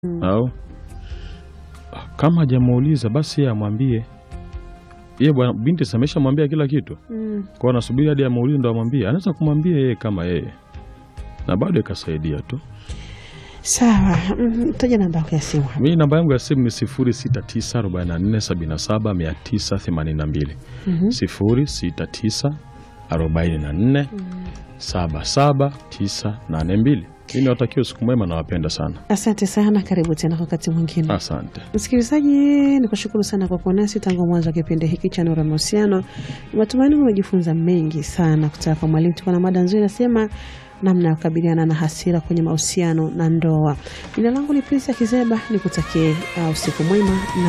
Mm. au kama hajamuuliza basi yeye amwambie yeye bwana binti si ameshamwambia kila kitu Mm. kwao, anasubiri hadi amuulize ndo amwambie. Anaweza kumwambia yeye kama yeye na bado ikasaidia tu. Sawa. Mm, Taja namba yako ya simu hapa. Mimi namba yangu ya simu ni 0694477982 Mhm. 0694477982. Mimi niwatakia usiku mwema, nawapenda sana, Asante sana, karibu tena kwa wakati mwingine. asante. Msikilizaji, ni kushukuru sana kwa kuwa nasi tangu mwanzo wa kipindi hiki cha Nuru ya Mahusiano. Matumaini umejifunza mengi sana kutoka kwa mwalimu. Tuko na mada nzuri, nasema namna ya kukabiliana na hasira kwenye mahusiano na ndoa. Jina langu ni Prince Kizeba, nikutakie uh, usiku mwema na